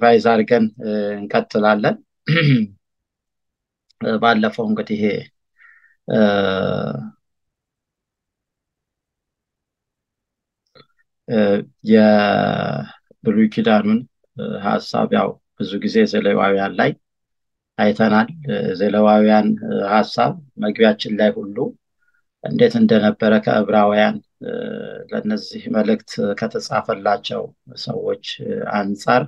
ሪቫይዝ አድርገን እንቀጥላለን። ባለፈው እንግዲህ ይሄ የብሉይ ኪዳኑን ሀሳብ ያው ብዙ ጊዜ ዘሌዋውያን ላይ አይተናል። ዘሌዋውያን ሀሳብ መግቢያችን ላይ ሁሉ እንዴት እንደነበረ ከዕብራውያን ለእነዚህ መልእክት ከተጻፈላቸው ሰዎች አንጻር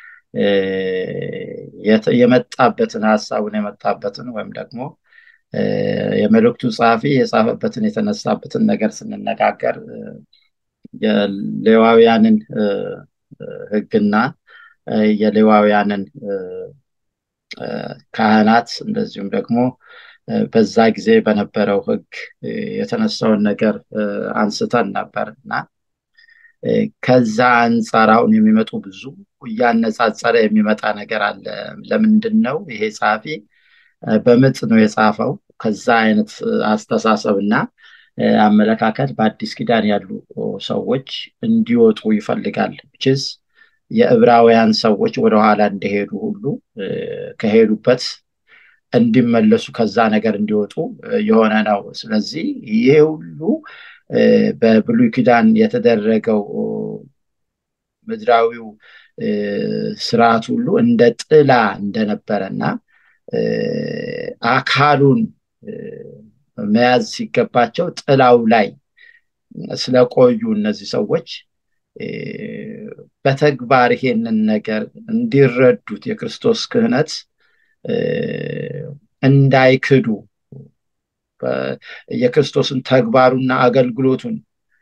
የመጣበትን ሀሳቡን የመጣበትን ወይም ደግሞ የመልእክቱ ጸሐፊ የጻፈበትን የተነሳበትን ነገር ስንነጋገር የሌዋውያንን ሕግና የሌዋውያንን ካህናት እንደዚሁም ደግሞ በዛ ጊዜ በነበረው ሕግ የተነሳውን ነገር አንስተን ነበር እና ከዛ አንጻር አሁን የሚመጡ ብዙ እያነጻጸረ የሚመጣ ነገር አለ። ለምንድን ነው ይሄ ጸሐፊ በምጥ ነው የጻፈው? ከዛ አይነት አስተሳሰብ እና አመለካከት በአዲስ ኪዳን ያሉ ሰዎች እንዲወጡ ይፈልጋል። ችስ የዕብራውያን ሰዎች ወደኋላ እንደሄዱ ሁሉ ከሄዱበት እንዲመለሱ ከዛ ነገር እንዲወጡ የሆነ ነው። ስለዚህ ይሄ ሁሉ በብሉይ ኪዳን የተደረገው ምድራዊው ስርዓት ሁሉ እንደ ጥላ እንደነበረ እና አካሉን መያዝ ሲገባቸው ጥላው ላይ ስለቆዩ እነዚህ ሰዎች በተግባር ይሄንን ነገር እንዲረዱት የክርስቶስ ክህነት እንዳይክዱ የክርስቶስን ተግባሩና አገልግሎቱን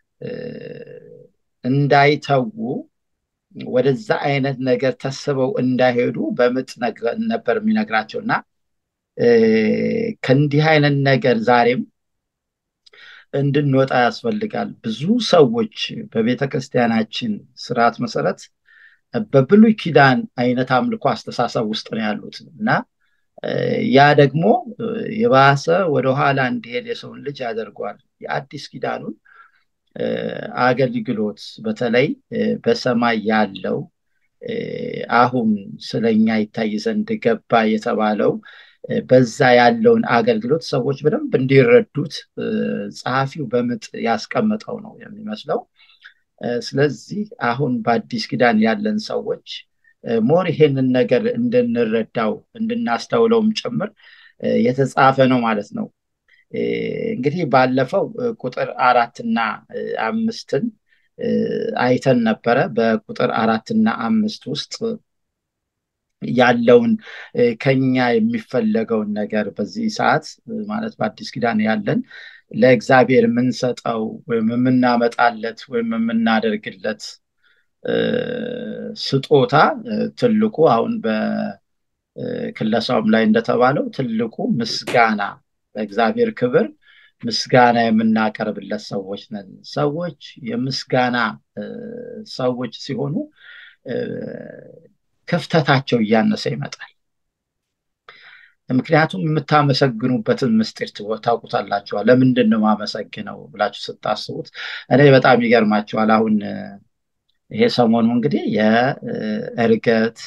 እንዳይተዉ ወደዛ አይነት ነገር ተስበው እንዳይሄዱ በምጥ ነበር የሚነግራቸው እና ከእንዲህ አይነት ነገር ዛሬም እንድንወጣ ያስፈልጋል። ብዙ ሰዎች በቤተ ክርስቲያናችን ስርዓት መሰረት በብሉይ ኪዳን አይነት አምልኮ አስተሳሰብ ውስጥ ነው ያሉት እና ያ ደግሞ የባሰ ወደኋላ እንዲሄድ የሰውን ልጅ ያደርገዋል። የአዲስ ኪዳኑን አገልግሎት በተለይ በሰማይ ያለው አሁን ስለኛ ይታይ ዘንድ ገባ የተባለው በዛ ያለውን አገልግሎት ሰዎች በደንብ እንዲረዱት ጸሐፊው በምጥ ያስቀመጠው ነው የሚመስለው። ስለዚህ አሁን በአዲስ ኪዳን ያለን ሰዎች ሞር ይሄንን ነገር እንድንረዳው እንድናስተውለውም ጭምር የተጻፈ ነው ማለት ነው። እንግዲህ ባለፈው ቁጥር አራትና አምስትን አይተን ነበረ። በቁጥር አራትና አምስት ውስጥ ያለውን ከኛ የሚፈለገውን ነገር በዚህ ሰዓት ማለት በአዲስ ኪዳን ያለን ለእግዚአብሔር የምንሰጠው ወይም የምናመጣለት ወይም የምናደርግለት ስጦታ ትልቁ አሁን በክለሳውም ላይ እንደተባለው ትልቁ ምስጋና ለእግዚአብሔር ክብር ምስጋና የምናቀርብለት ሰዎች ነን። ሰዎች የምስጋና ሰዎች ሲሆኑ ክፍተታቸው እያነሰ ይመጣል። ምክንያቱም የምታመሰግኑበትን ምስጢር ታውቁታላችኋል። ለምንድን ነው ማመሰግነው ብላችሁ ስታስቡት እኔ በጣም ይገርማችኋል። አሁን ይሄ ሰሞኑ እንግዲህ የእርገት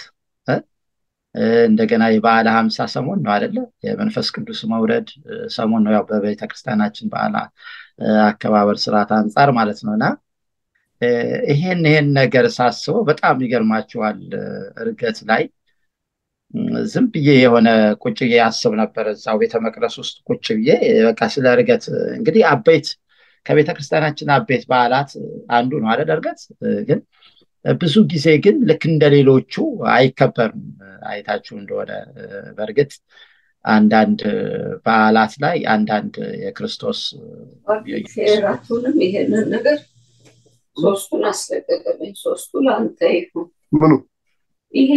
እንደገና የበዓለ ሀምሳ ሰሞን ነው አይደለ? የመንፈስ ቅዱስ መውረድ ሰሞን ነው። ያው በቤተ ክርስቲያናችን በዓል አከባበር ስርዓት አንጻር ማለት ነው እና ይሄን ይሄን ነገር ሳስበው በጣም ይገርማችኋል። እርገት ላይ ዝም ብዬ የሆነ ቁጭ ብዬ አስብ ነበር እዛው ቤተ መቅደስ ውስጥ ቁጭ ብዬ በቃ ስለ እርገት እንግዲህ አበይት ከቤተ ክርስቲያናችን አበይት በዓላት አንዱ ነው አይደል? እርገት ግን ብዙ ጊዜ ግን ልክ እንደ ሌሎቹ አይከበርም። አይታችሁ እንደሆነ በእርግጥ አንዳንድ በዓላት ላይ አንዳንድ የክርስቶስ ራቱንም ይሄንን ነገር ሶስቱን አስለቀቀብኝ። ሶስቱ ለአንተ ይሁን። ምኑ ይሄ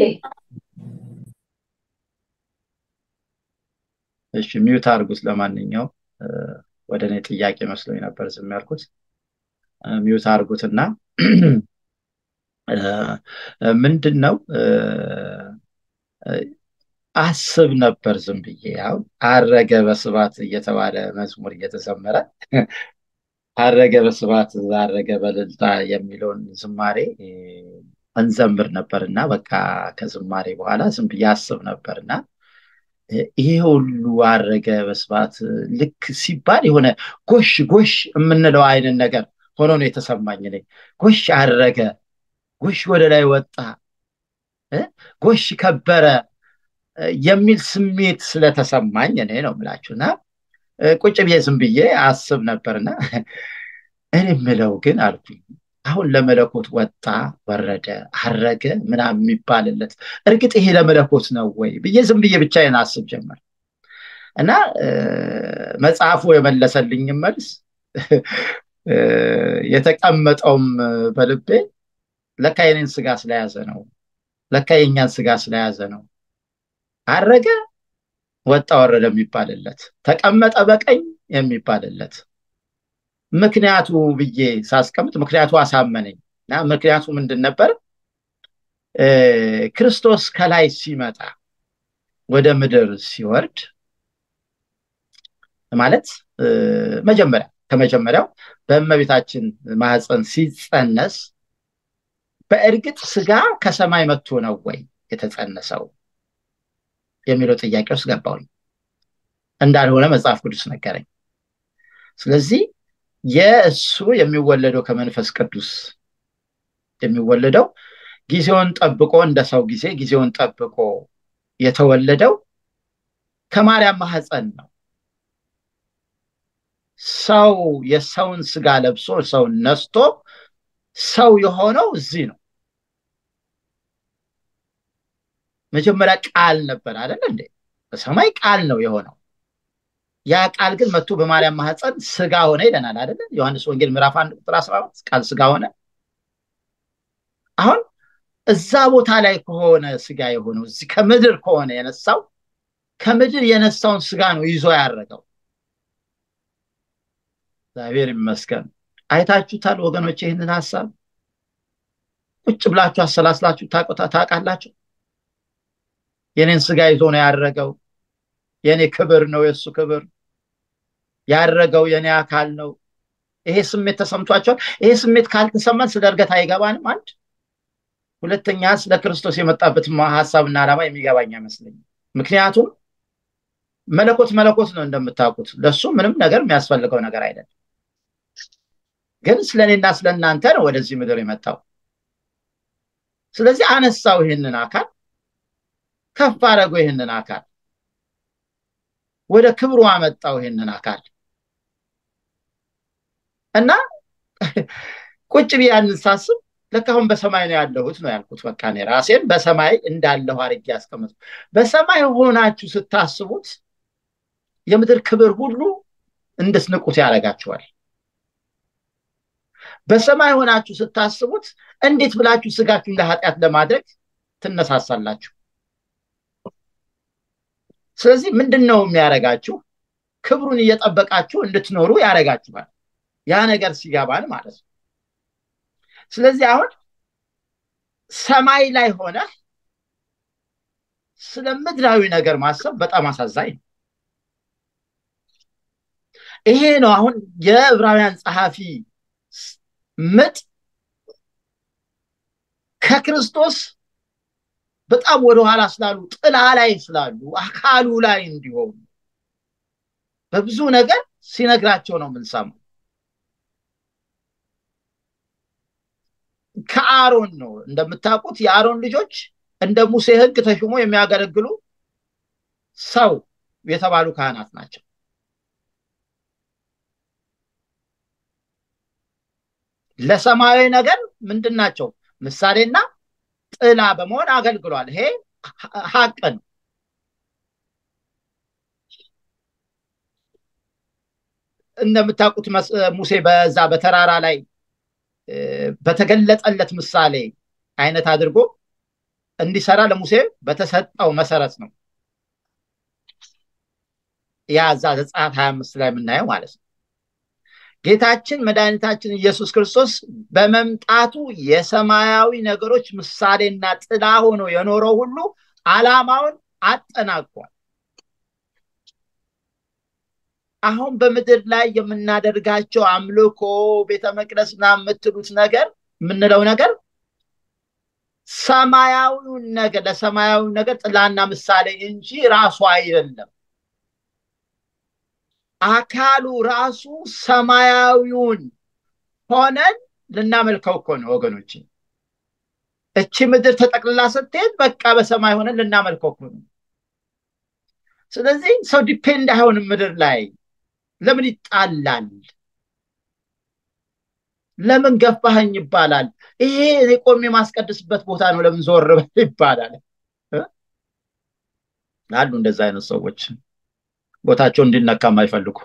እሺ ሚዩት አድርጉት። ለማንኛው ወደ እኔ ጥያቄ መስሎኝ ነበር ዝም ያልኩት። ሚዩት አድርጉትና ምንድን ነው አስብ ነበር ዝም ብዬ አሁን አረገ በስባት እየተባለ መዝሙር እየተዘመረ አረገ በስባት አረገ በልልታ የሚለውን ዝማሬ እንዘምር ነበርና በቃ ከዝማሬ በኋላ ዝም ብዬ አስብ ነበርና ይሄ ሁሉ አረገ በስብሐት ልክ ሲባል የሆነ ጎሽ ጎሽ የምንለው አይነት ነገር ሆኖ ነው የተሰማኝ። እኔ ጎሽ አረገ፣ ጎሽ ወደ ላይ ወጣ፣ ጎሽ ከበረ የሚል ስሜት ስለተሰማኝ እኔ ነው የምላችሁና ቁጭ ብዬ ዝም ብዬ አስብ ነበርና እኔ የምለው ግን አልኩኝ አሁን ለመለኮት ወጣ ወረደ አረገ ምናምን የሚባልለት እርግጥ ይሄ ለመለኮት ነው ወይ ብዬ ዝም ብዬ ብቻዬን አስብ ጀመር እና መጽሐፉ የመለሰልኝ መልስ የተቀመጠውም በልቤ ለካ የኔን ስጋ ስለያዘ ነው ለካ የኛን ስጋ ስለያዘ ነው አረገ ወጣ ወረደ የሚባልለት ተቀመጠ በቀኝ የሚባልለት ምክንያቱ ብዬ ሳስቀምጥ ምክንያቱ አሳመነኝ እና ምክንያቱ ምንድን ነበር ክርስቶስ ከላይ ሲመጣ ወደ ምድር ሲወርድ ማለት መጀመሪያ ከመጀመሪያው በእመቤታችን ማህፀን ሲጸነስ በእርግጥ ስጋ ከሰማይ መጥቶ ነው ወይ የተጸነሰው የሚለው ጥያቄ ውስጥ ገባውኝ እንዳልሆነ መጽሐፍ ቅዱስ ነገረኝ ስለዚህ የእሱ የሚወለደው ከመንፈስ ቅዱስ የሚወለደው ጊዜውን ጠብቆ እንደ ሰው ጊዜ ጊዜውን ጠብቆ የተወለደው ከማርያም ማህፀን ነው ሰው የሰውን ስጋ ለብሶ ሰውን ነስቶ ሰው የሆነው እዚህ ነው መጀመሪያ ቃል ነበር አይደለ እንዴ በሰማይ ቃል ነው የሆነው ያ ቃል ግን መጥቶ በማርያም ማህፀን ስጋ ሆነ ይለናል አይደለ ዮሐንስ ወንጌል ምዕራፍ አንድ ቁጥር አስራ ቃል ስጋ ሆነ አሁን እዛ ቦታ ላይ ከሆነ ስጋ የሆነው እዚህ ከምድር ከሆነ የነሳው ከምድር የነሳውን ስጋ ነው ይዞ ያደረገው እግዚአብሔር ይመስገን አይታችሁታል ወገኖች ይህንን ሀሳብ ቁጭ ብላችሁ አሰላስላችሁ ታውቃላችሁ የኔን ስጋ ይዞ ነው ያደረገው የኔ ክብር ነው የእሱ ክብር ያደረገው የኔ አካል ነው ይሄ ስሜት ተሰምቷቸዋል ይሄ ስሜት ካልተሰማን ስለ እርገት አይገባንም አንድ ሁለተኛ ስለ ክርስቶስ የመጣበት ሀሳብና ዓላማ የሚገባኝ አይመስለኝም ምክንያቱም መለኮት መለኮት ነው እንደምታውቁት ለሱ ምንም ነገር የሚያስፈልገው ነገር አይደለም ግን ስለ እኔና ስለ እናንተ ነው ወደዚህ ምድር የመጣው ስለዚህ አነሳው ይህንን አካል ከፍ አደረገው ይህንን አካል ወደ ክብሩ አመጣው ይህንን አካል እና ቁጭ ብዬ ያንን ሳስብ ለካ አሁን በሰማይ ነው ያለሁት ነው ያልኩት በቃ እኔ ራሴን በሰማይ እንዳለሁ አድርጌ ያስቀመጡ በሰማይ ሆናችሁ ስታስቡት የምድር ክብር ሁሉ እንድትንቁት ያደርጋችኋል በሰማይ ሆናችሁ ስታስቡት እንዴት ብላችሁ ስጋችሁን ለኃጢአት ለማድረግ ትነሳሳላችሁ ስለዚህ ምንድን ነው የሚያደርጋችሁ ክብሩን እየጠበቃችሁ እንድትኖሩ ያደርጋችኋል ያ ነገር ሲገባን ማለት ነው ስለዚህ አሁን ሰማይ ላይ ሆነ ስለ ምድራዊ ነገር ማሰብ በጣም አሳዛኝ ነው ይሄ ነው አሁን የዕብራውያን ጸሐፊ ምጥ ከክርስቶስ በጣም ወደኋላ ስላሉ ጥላ ላይ ስላሉ አካሉ ላይ እንዲሆኑ በብዙ ነገር ሲነግራቸው ነው የምንሰማው ከአሮን ነው እንደምታውቁት የአሮን ልጆች እንደ ሙሴ ህግ ተሹሞ የሚያገለግሉ ሰው የተባሉ ካህናት ናቸው ለሰማያዊ ነገር ምንድን ናቸው ምሳሌና ጥላ በመሆን አገልግሏል ይሄ ሀቅ ነው እንደምታውቁት ሙሴ በዛ በተራራ ላይ በተገለጠለት ምሳሌ አይነት አድርጎ እንዲሰራ ለሙሴ በተሰጠው መሰረት ነው ያ እዛ ዘጸአት 25 ላይ የምናየው ማለት ነው ጌታችን መድኃኒታችን ኢየሱስ ክርስቶስ በመምጣቱ የሰማያዊ ነገሮች ምሳሌና ጥላ ሆኖ የኖረው ሁሉ አላማውን አጠናቋል አሁን በምድር ላይ የምናደርጋቸው አምልኮ ቤተ መቅደስና የምትሉት ነገር የምንለው ነገር ሰማያዊውን ነገር ለሰማያዊ ነገር ጥላና ምሳሌ እንጂ ራሱ አይደለም። አካሉ ራሱ ሰማያዊውን ሆነን ልናመልከው እኮ ነው ወገኖች። እቺ ምድር ተጠቅልላ ስትሄድ በቃ በሰማይ ሆነን ልናመልከው እኮ ነው። ስለዚህ ሰው ዲፔንድ አይሆንም ምድር ላይ። ለምን ይጣላል? ለምን ገፋኸኝ ይባላል? ይሄ እኔ ቆሜ የማስቀድስበት ቦታ ነው፣ ለምን ዞር በል ይባላል። አሉ እንደዛ አይነት ሰዎች ቦታቸው እንዲነካ የማይፈልጉ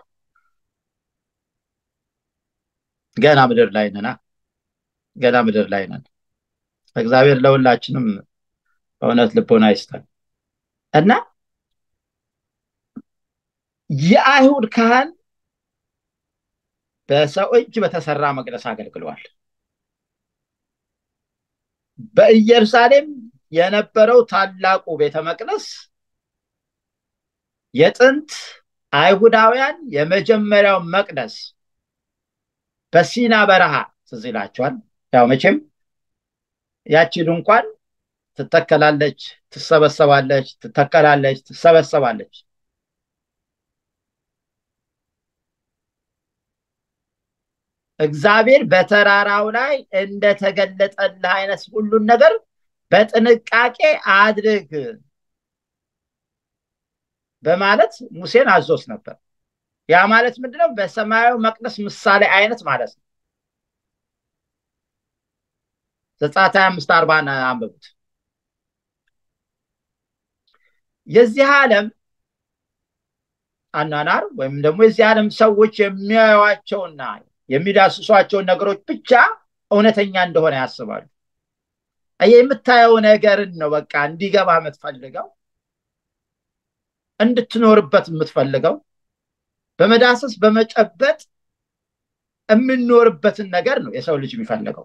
ገና ምድር ላይ ነና ገና ምድር ላይ ነን። እግዚአብሔር ለሁላችንም በእውነት ልቦና ይስጠን እና የአይሁድ ካህን በሰው እጅ በተሰራ መቅደስ አገልግለዋል። በኢየሩሳሌም የነበረው ታላቁ ቤተ መቅደስ የጥንት አይሁዳውያን የመጀመሪያው መቅደስ በሲና በረሃ ትዝ ይላቸዋል። ያው መቼም ያቺ ድንኳን ትተከላለች፣ ትሰበሰባለች፣ ትተከላለች፣ ትሰበሰባለች። እግዚአብሔር በተራራው ላይ እንደተገለጠልህ አይነት ሁሉን ነገር በጥንቃቄ አድርግ በማለት ሙሴን አዞስ ነበር። ያ ማለት ምንድነው? በሰማያዊ መቅደስ ምሳሌ አይነት ማለት ነው። ዘጸአት ሀያ አምስት አርባን አንብቡት። የዚህ ዓለም አኗኗር ወይም ደግሞ የዚህ ዓለም ሰዎች የሚያዩዋቸውና የሚዳስሷቸውን ነገሮች ብቻ እውነተኛ እንደሆነ ያስባሉ። የምታየው ነገርን ነው በቃ እንዲገባ የምትፈልገው እንድትኖርበት የምትፈልገው በመዳሰስ በመጨበጥ የምንኖርበትን ነገር ነው የሰው ልጅ የሚፈልገው።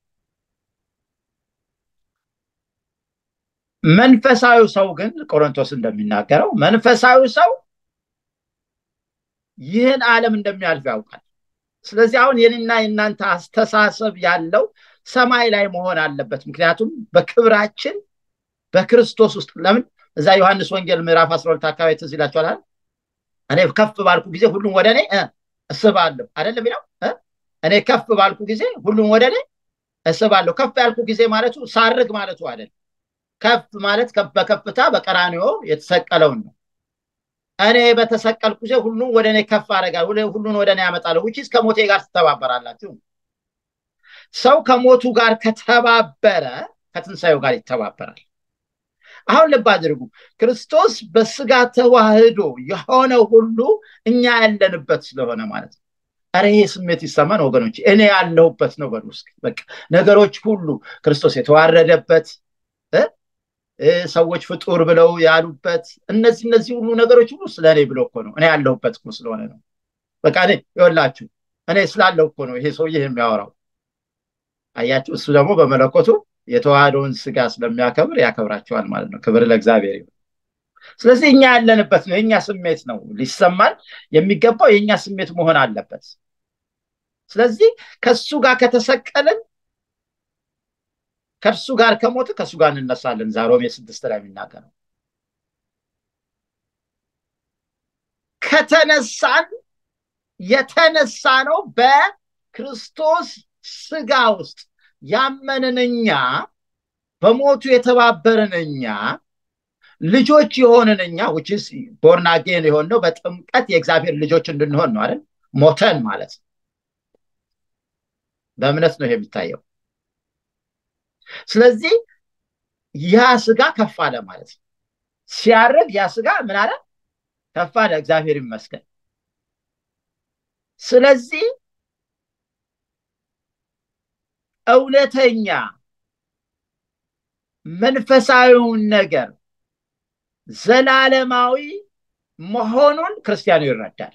መንፈሳዊ ሰው ግን ቆሮንቶስ እንደሚናገረው መንፈሳዊ ሰው ይህን ዓለም እንደሚያልፍ ያውቃል። ስለዚህ አሁን የኔና የእናንተ አስተሳሰብ ያለው ሰማይ ላይ መሆን አለበት። ምክንያቱም በክብራችን በክርስቶስ ውስጥ ለምን እዛ ዮሐንስ ወንጌል ምዕራፍ አስራ ሁለት አካባቢ ትዝ ይላችኋል። እኔ ከፍ ባልኩ ጊዜ ሁሉም ወደ እኔ እስባለሁ አይደለም የሚለው። እኔ ከፍ ባልኩ ጊዜ ሁሉም ወደ እኔ እስባለሁ። ከፍ ያልኩ ጊዜ ማለቱ ሳርግ ማለቱ አይደለም። ከፍ ማለት በከፍታ በቀራንዮ የተሰቀለውን ነው። እኔ በተሰቀልኩ ጊዜ ሁሉም ወደ እኔ ከፍ አደርጋለሁ፣ ሁሉን ወደ እኔ ያመጣለሁ። ውጪስ ከሞቴ ጋር ትተባበራላችሁ። ሰው ከሞቱ ጋር ከተባበረ ከትንሣኤው ጋር ይተባበራል። አሁን ልብ አድርጉ። ክርስቶስ በስጋ ተዋህዶ የሆነው ሁሉ እኛ ያለንበት ስለሆነ ማለት ነው። ኧረ ይሄ ስሜት ይሰማን ወገኖች፣ እኔ ያለሁበት ነው በሉ እስኪ። በቃ ነገሮች ሁሉ ክርስቶስ የተዋረደበት ሰዎች ፍጡር ብለው ያሉበት እነዚህ እነዚህ ሁሉ ነገሮች ሁሉ ስለ እኔ ብሎ እኮ ነው። እኔ ያለሁበት እኮ ስለሆነ ነው። በቃ እኔ ይኸውላችሁ እኔ ስላለው እኮ ነው ይሄ ሰውዬ የሚያወራው። አያችሁ፣ እሱ ደግሞ በመለኮቱ የተዋህደውን ስጋ ስለሚያከብር ያከብራቸዋል ማለት ነው። ክብር ለእግዚአብሔር ይሁን። ስለዚህ እኛ ያለንበት ነው፣ የእኛ ስሜት ነው ሊሰማን የሚገባው የእኛ ስሜት መሆን አለበት። ስለዚህ ከሱ ጋር ከተሰቀልን ከእርሱ ጋር ከሞት ከእሱ ጋር እንነሳለን። ሮሜ ስድስት ላይ የሚናገረው ከተነሳን የተነሳ ነው በክርስቶስ ስጋ ውስጥ ያመንን እኛ በሞቱ የተባበርን እኛ ልጆች የሆንን እኛ ውችስ ቦርናጌን የሆነው በጥምቀት የእግዚአብሔር ልጆች እንድንሆን ነው አይደል? ሞተን ማለት ነው። በእምነት ነው የሚታየው። ስለዚህ ያ ስጋ ከፍ አለ ማለት ነው። ሲያርግ ያ ስጋ ምን አለ? ከፍ አለ። እግዚአብሔር ይመስገን። ስለዚህ እውነተኛ መንፈሳዊውን ነገር ዘላለማዊ መሆኑን ክርስቲያኑ ይረዳል።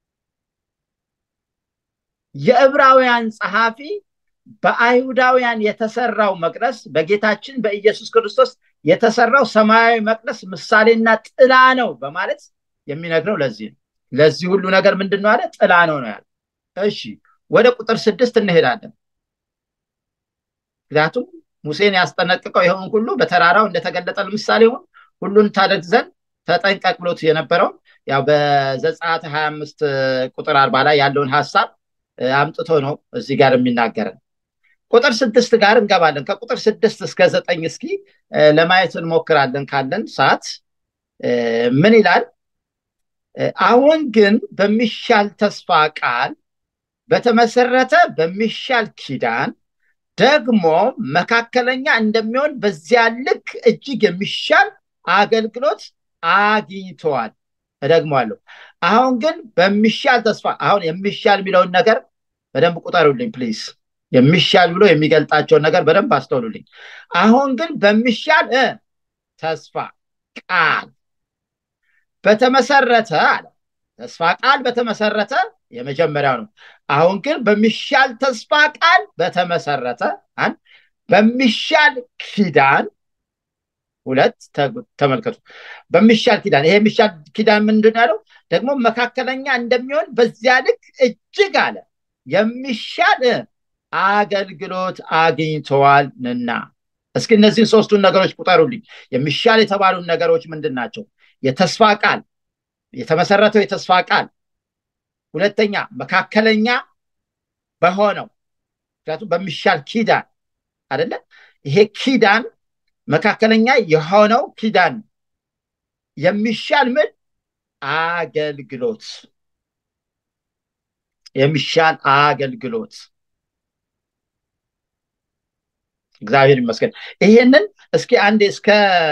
የዕብራውያን ጸሐፊ በአይሁዳውያን የተሰራው መቅደስ በጌታችን በኢየሱስ ክርስቶስ የተሰራው ሰማያዊ መቅደስ ምሳሌና ጥላ ነው በማለት የሚነግረው ለዚህ ነው። ለዚህ ሁሉ ነገር ምንድን ነው አለ? ጥላ ነው ነው ያለ። እሺ ወደ ቁጥር ስድስት እንሄዳለን። ምክንያቱም ሙሴን ያስጠነቅቀው ይኸውን ሁሉ በተራራው እንደተገለጠ ለምሳሌ ሁን ሁሉን ታደርግ ዘንድ ተጠንቀቅ ብሎት የነበረውን ያው በዘጸአት ሀያ አምስት ቁጥር አርባ ላይ ያለውን ሀሳብ አምጥቶ ነው እዚህ ጋር የሚናገረን። ቁጥር ስድስት ጋር እንገባለን። ከቁጥር ስድስት እስከ ዘጠኝ እስኪ ለማየት እንሞክራለን ካለን ሰዓት ምን ይላል? አሁን ግን በሚሻል ተስፋ ቃል በተመሰረተ በሚሻል ኪዳን ደግሞ መካከለኛ እንደሚሆን በዚያ ልክ እጅግ የሚሻል አገልግሎት አግኝተዋል። እደግመዋለሁ። አሁን ግን በሚሻል ተስፋ አሁን የሚሻል የሚለውን ነገር በደንብ ቁጠሩልኝ ፕሊዝ። የሚሻል ብሎ የሚገልጣቸውን ነገር በደንብ አስተውሉልኝ። አሁን ግን በሚሻል ተስፋ ቃል በተመሰረተ አለ። ተስፋ ቃል በተመሰረተ የመጀመሪያው ነው። አሁን ግን በሚሻል ተስፋ ቃል በተመሰረተ አንድ በሚሻል ኪዳን ሁለት ተመልከቱ። በሚሻል ኪዳን ይሄ የሚሻል ኪዳን ምንድን ያለው ደግሞ መካከለኛ እንደሚሆን በዚያ ልክ እጅግ አለ የሚሻል አገልግሎት አግኝተዋልና። እስኪ እነዚህን ሶስቱን ነገሮች ቁጠሩልኝ። የሚሻል የተባሉን ነገሮች ምንድን ናቸው? የተስፋ ቃል የተመሰረተው የተስፋ ቃል፣ ሁለተኛ መካከለኛ በሆነው ምክንያቱም በሚሻል ኪዳን አደለ? ይሄ ኪዳን መካከለኛ የሆነው ኪዳን የሚሻል ምን አገልግሎት የሚሻል አገልግሎት እግዚአብሔር ይመስገን። ይሄንን እስኪ አንዴ እስከ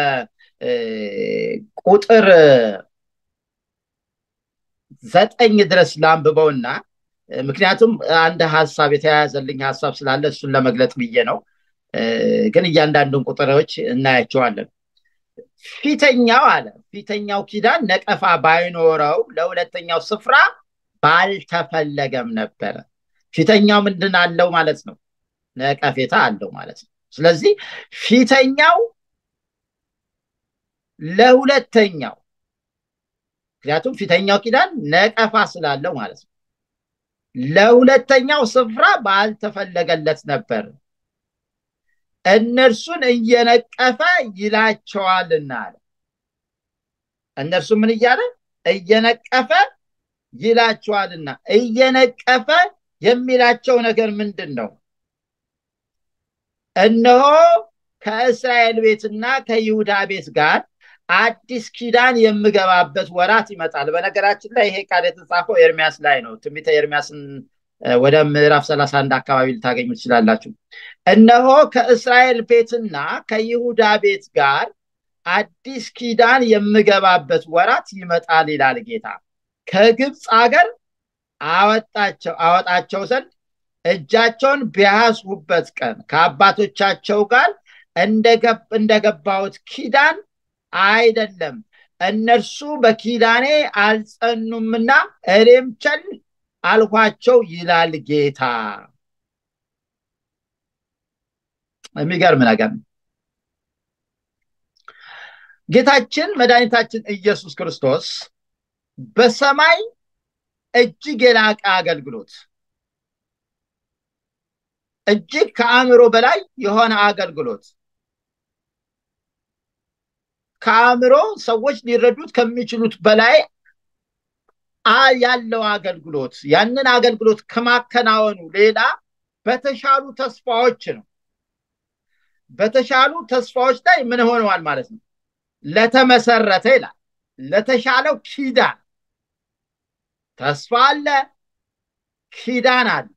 ቁጥር ዘጠኝ ድረስ ላንብበውና ምክንያቱም አንድ ሀሳብ የተያያዘልኝ ሀሳብ ስላለ እሱን ለመግለጥ ብዬ ነው። ግን እያንዳንዱን ቁጥሮች እናያቸዋለን። ፊተኛው አለ ፊተኛው ኪዳን ነቀፋ ባይኖረው ለሁለተኛው ስፍራ ባልተፈለገም ነበረ። ፊተኛው ምንድን አለው ማለት ነው? ነቀፌታ አለው ማለት ነው። ስለዚህ ፊተኛው ለሁለተኛው ምክንያቱም ፊተኛው ኪዳን ነቀፋ ስላለው ማለት ነው። ለሁለተኛው ስፍራ ባልተፈለገለት ነበር እነርሱን እየነቀፈ ይላቸዋልና አለ። እነርሱ ምን እያለ እየነቀፈ ይላቸዋልና። እየነቀፈ የሚላቸው ነገር ምንድን ነው? እነሆ ከእስራኤል ቤትና ከይሁዳ ቤት ጋር አዲስ ኪዳን የምገባበት ወራት ይመጣል። በነገራችን ላይ ይሄ ቃል የተጻፈው ኤርሚያስ ላይ ነው። ትንቢተ ኤርሚያስን ወደ ምዕራፍ ሰላሳ አንድ አካባቢ ልታገኙ ትችላላችሁ። እነሆ ከእስራኤል ቤትና ከይሁዳ ቤት ጋር አዲስ ኪዳን የምገባበት ወራት ይመጣል ይላል ጌታ። ከግብፅ አገር አወጣቸው አወጣቸው ዘንድ እጃቸውን ቢያስቡበት ቀን ከአባቶቻቸው ጋር እንደገባሁት ኪዳን አይደለም፣ እነርሱ በኪዳኔ አልጸኑምና እኔም ቸል አልኋቸው ይላል ጌታ። የሚገርም ነገር ነው። ጌታችን መድኃኒታችን ኢየሱስ ክርስቶስ በሰማይ እጅግ የላቀ አገልግሎት እጅግ ከአእምሮ በላይ የሆነ አገልግሎት ከአእምሮ ሰዎች ሊረዱት ከሚችሉት በላይ ያለው አገልግሎት ያንን አገልግሎት ከማከናወኑ ሌላ በተሻሉ ተስፋዎች ነው። በተሻሉ ተስፋዎች ላይ ምን ሆነዋል ማለት ነው? ለተመሰረተ ይላል። ለተሻለው ኪዳን ተስፋ አለ፣ ኪዳን አለ።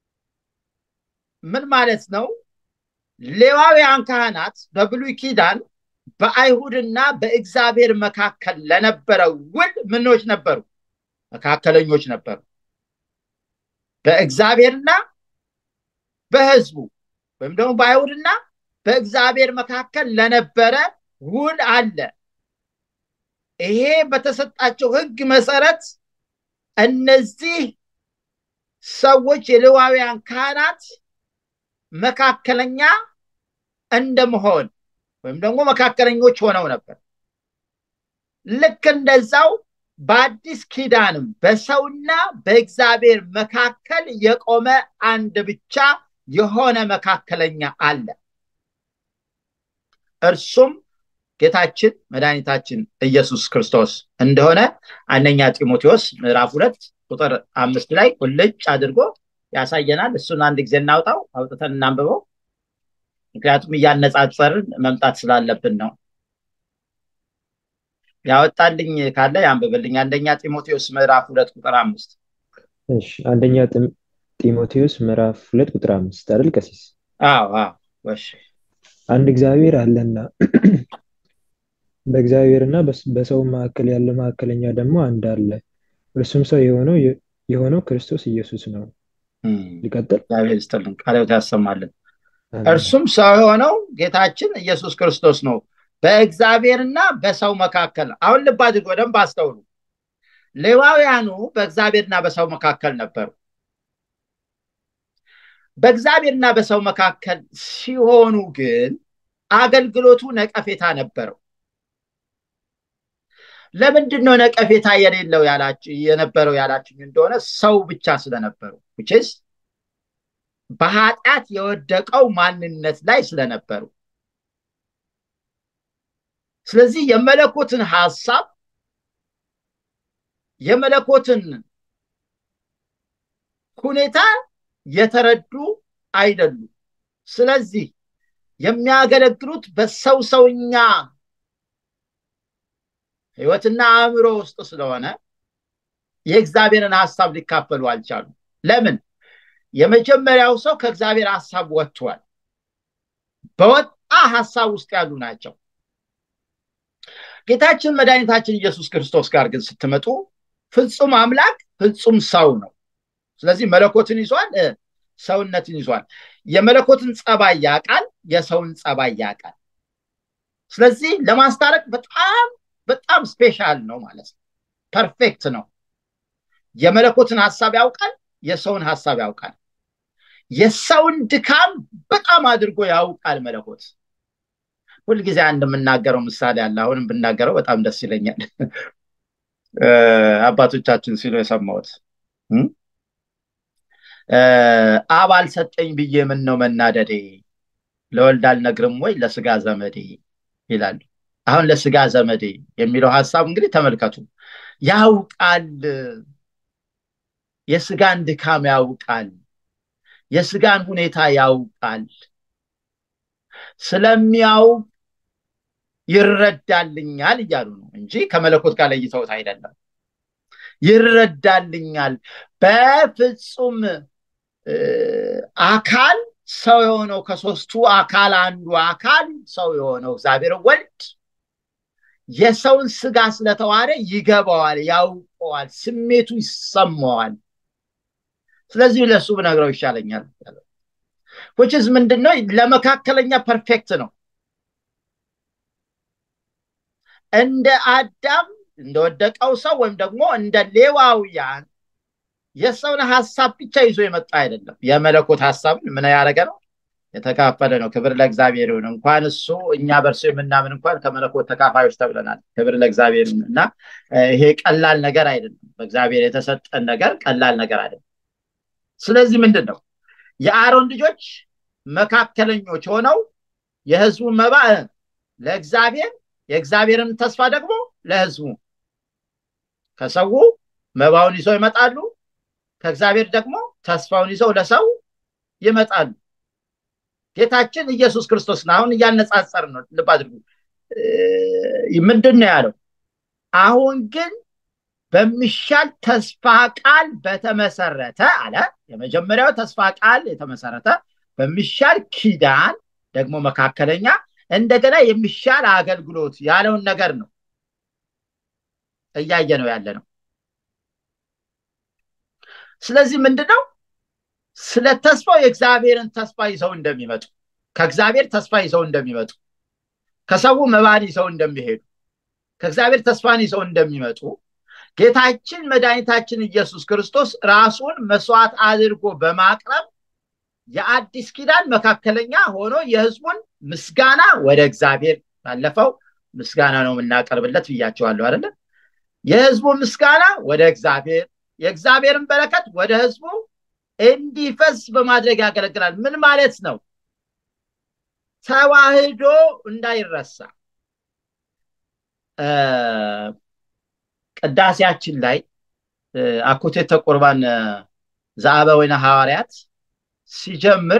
ምን ማለት ነው? ሌዋውያን ካህናት በብሉይ ኪዳን በአይሁድና በእግዚአብሔር መካከል ለነበረው ውል ምኖች ነበሩ? መካከለኞች ነበሩ። በእግዚአብሔርና በሕዝቡ ወይም ደግሞ በአይሁድና በእግዚአብሔር መካከል ለነበረ ውል አለ። ይሄ በተሰጣቸው ሕግ መሰረት እነዚህ ሰዎች የሌዋውያን ካህናት መካከለኛ እንደመሆን ወይም ደግሞ መካከለኞች ሆነው ነበር። ልክ እንደዛው በአዲስ ኪዳንም በሰውና በእግዚአብሔር መካከል የቆመ አንድ ብቻ የሆነ መካከለኛ አለ። እርሱም ጌታችን መድኃኒታችን ኢየሱስ ክርስቶስ እንደሆነ አንደኛ ጢሞቴዎስ ምዕራፍ ሁለት ቁጥር አምስት ላይ ቁልጭ አድርጎ ያሳየናል። እሱን አንድ ጊዜ እናውጣው፣ አውጥተን እናንብበው። ምክንያቱም እያነጻጸርን መምጣት ስላለብን ነው። ያወጣልኝ ካለ ያንብብልኝ። አንደኛ ጢሞቴዎስ ምዕራፍ ሁለት ቁጥር አምስት እሺ አንደኛ ጢሞቴዎስ ምዕራፍ ሁለት ቁጥር አምስት አይደል ቀሲስ? አዎ አዎ። እሺ አንድ እግዚአብሔር አለና በእግዚአብሔርና በሰው መካከል ያለ መካከለኛ ደግሞ አንድ አለ፣ እርሱም ሰው የሆነው የሆነው ክርስቶስ ኢየሱስ ነው። ሊቀጥል እግዚአብሔር ይስጥልን፣ ቃልዎት ያሰማልን። እርሱም ሰው የሆነው ጌታችን ኢየሱስ ክርስቶስ ነው በእግዚአብሔርና በሰው መካከል። አሁን ልብ አድርጎ በደንብ አስተውሉ። ሌዋውያኑ በእግዚአብሔርና በሰው መካከል ነበሩ። በእግዚአብሔርና በሰው መካከል ሲሆኑ ግን አገልግሎቱ ነቀፌታ ነበረው። ለምንድን ነው ነቀፌታ የሌለው የነበረው ያላችኝ እንደሆነ ሰው ብቻ ስለነበሩ ውችስ በኃጢአት የወደቀው ማንነት ላይ ስለነበሩ ስለዚህ የመለኮትን ሀሳብ የመለኮትን ሁኔታ የተረዱ አይደሉም። ስለዚህ የሚያገለግሉት በሰው ሰውኛ ህይወትና አእምሮ ውስጥ ስለሆነ የእግዚአብሔርን ሀሳብ ሊካፈሉ አልቻሉም። ለምን? የመጀመሪያው ሰው ከእግዚአብሔር ሀሳብ ወጥቷል። በወጣ ሀሳብ ውስጥ ያሉ ናቸው። ጌታችን መድኃኒታችን ኢየሱስ ክርስቶስ ጋር ግን ስትመጡ ፍጹም አምላክ ፍጹም ሰው ነው። ስለዚህ መለኮትን ይዟል፣ ሰውነትን ይዟል። የመለኮትን ጸባይ ያውቃል፣ የሰውን ጸባይ ያውቃል። ስለዚህ ለማስታረቅ በጣም በጣም ስፔሻል ነው ማለት ነው። ፐርፌክት ነው። የመለኮትን ሀሳብ ያውቃል፣ የሰውን ሀሳብ ያውቃል። የሰውን ድካም በጣም አድርጎ ያውቃል መለኮት። ሁልጊዜ አንድ የምናገረው ምሳሌ አለ። አሁንም ብናገረው በጣም ደስ ይለኛል። አባቶቻችን ሲሉ የሰማሁት አብ አልሰጠኝ ብዬ ምን ነው መናደዴ፣ ለወልድ አልነግርም ወይ ለስጋ ዘመዴ ይላሉ። አሁን ለስጋ ዘመዴ የሚለው ሀሳብ እንግዲህ ተመልከቱ። ያውቃል፣ የስጋን ድካም ያውቃል፣ የስጋን ሁኔታ ያውቃል። ስለሚያውቅ ይረዳልኛል እያሉ ነው እንጂ ከመለኮት ጋር ለይተውት አይደለም። ይረዳልኛል በፍጹም አካል ሰው የሆነው ከሶስቱ አካል አንዱ አካል ሰው የሆነው እግዚአብሔር ወልድ የሰውን ስጋ ስለተዋረ ይገባዋል፣ ያውቀዋል፣ ስሜቱ ይሰማዋል። ስለዚህ ለእሱ ብነግረው ይሻለኛል። ውችዝ ምንድን ነው? ለመካከለኛ ፐርፌክት ነው። እንደ አዳም እንደወደቀው ሰው ወይም ደግሞ እንደ ሌዋውያን የሰውን ሀሳብ ብቻ ይዞ የመጣ አይደለም። የመለኮት ሀሳብን ምን ያደረገ ነው? የተካፈለ ነው። ክብር ለእግዚአብሔር ይሁን። እንኳን እሱ እኛ በእርሱ የምናምን እንኳን ከመለኮት ተካፋዮች ተብለናል። ክብር ለእግዚአብሔር ይሁን እና ይሄ ቀላል ነገር አይደለም። በእግዚአብሔር የተሰጠን ነገር ቀላል ነገር አይደለም። ስለዚህ ምንድን ነው የአሮን ልጆች መካከለኞች ሆነው የህዝቡን መባ ለእግዚአብሔር የእግዚአብሔርን ተስፋ ደግሞ ለህዝቡ ከሰው መባውን ይዘው ይመጣሉ። ከእግዚአብሔር ደግሞ ተስፋውን ይዘው ለሰው ይመጣሉ። ጌታችን ኢየሱስ ክርስቶስ ነው። አሁን እያነጻጸር ነው። ልብ አድርጉ። ምንድን ነው ያለው? አሁን ግን በሚሻል ተስፋ ቃል በተመሰረተ አለ። የመጀመሪያው ተስፋ ቃል የተመሰረተ በሚሻል ኪዳን ደግሞ መካከለኛ እንደገና የሚሻል አገልግሎት ያለውን ነገር ነው እያየ ነው ያለ ነው። ስለዚህ ምንድነው ስለ ተስፋው የእግዚአብሔርን ተስፋ ይዘው እንደሚመጡ ከእግዚአብሔር ተስፋ ይዘው እንደሚመጡ ከሰው መባን ይዘው እንደሚሄዱ ከእግዚአብሔር ተስፋን ይዘው እንደሚመጡ ጌታችን መድኃኒታችን ኢየሱስ ክርስቶስ ራሱን መስዋዕት አድርጎ በማቅረብ የአዲስ ኪዳን መካከለኛ ሆኖ የህዝቡን ምስጋና ወደ እግዚአብሔር ባለፈው ምስጋና ነው የምናቀርብለት ብያቸዋለሁ አይደለ? የህዝቡ ምስጋና ወደ እግዚአብሔር የእግዚአብሔርን በረከት ወደ ህዝቡ እንዲፈስ በማድረግ ያገለግላል። ምን ማለት ነው? ተዋህዶ እንዳይረሳ ቅዳሴያችን ላይ አኮቴተ ቁርባን ዘአበ ወይነ ሐዋርያት ሲጀምር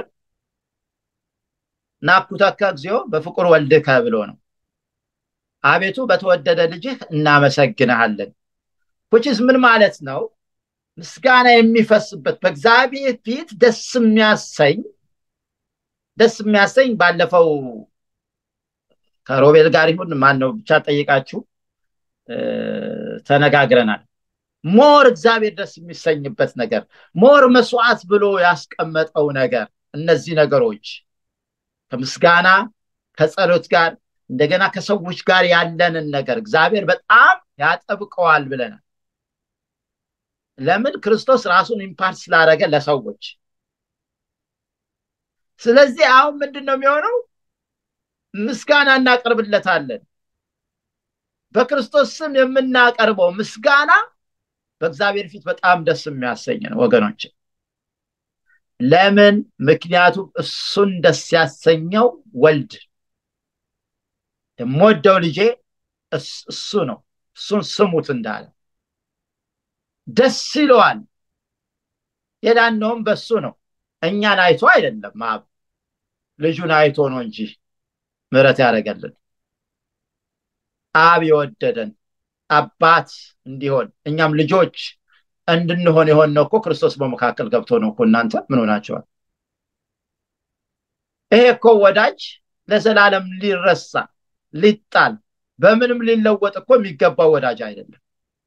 ናኩተከ እግዚኦ በፍቁር ወልድከ ብሎ ነው። አቤቱ በተወደደ ልጅህ እናመሰግንሃለን። ኩችስ ምን ማለት ነው? ምስጋና የሚፈስበት በእግዚአብሔር ፊት ደስ የሚያሰኝ ደስ የሚያሰኝ ባለፈው ከሮቤል ጋር ይሁን ማን ነው ብቻ ጠይቃችሁ ተነጋግረናል። ሞር እግዚአብሔር ደስ የሚሰኝበት ነገር ሞር መስዋዕት ብሎ ያስቀመጠው ነገር እነዚህ ነገሮች ከምስጋና ከጸሎት ጋር እንደገና ከሰዎች ጋር ያለንን ነገር እግዚአብሔር በጣም ያጠብቀዋል ብለናል። ለምን? ክርስቶስ ራሱን ኢምፓርት ስላደረገ ለሰዎች። ስለዚህ አሁን ምንድን ነው የሚሆነው? ምስጋና እናቀርብለታለን። በክርስቶስ ስም የምናቀርበው ምስጋና በእግዚአብሔር ፊት በጣም ደስ የሚያሰኝ ነው ወገኖች። ለምን? ምክንያቱም እሱን ደስ ያሰኘው ወልድ የምወደው ልጄ እሱ ነው፣ እሱን ስሙት እንዳለ ደስ ይለዋል። የዳነውም በሱ ነው። እኛን አይቶ አይደለም፣ አብ ልጁን አይቶ ነው እንጂ ምሕረት ያደረገልን አብ የወደደን አባት እንዲሆን እኛም ልጆች እንድንሆን የሆነው እኮ ክርስቶስ በመካከል ገብቶ ነው እኮ። እናንተ ምን ሆናቸዋል? ይሄ እኮ ወዳጅ ለዘላለም ሊረሳ ሊጣል በምንም ሊለወጥ እኮ የሚገባው ወዳጅ አይደለም።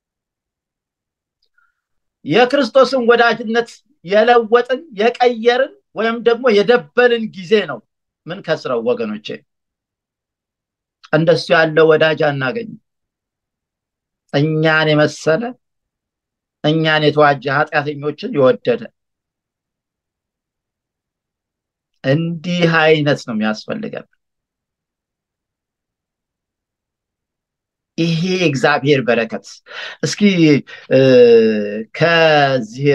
የክርስቶስን ወዳጅነት የለወጥን የቀየርን ወይም ደግሞ የደበልን ጊዜ ነው ምን ከስረው ወገኖቼ። እንደሱ ያለ ወዳጅ አናገኝም። እኛን የመሰለ እኛን የተዋጀ ኃጢአተኞችን የወደደ እንዲህ አይነት ነው የሚያስፈልገን። ይሄ እግዚአብሔር በረከት እስኪ ከዚህ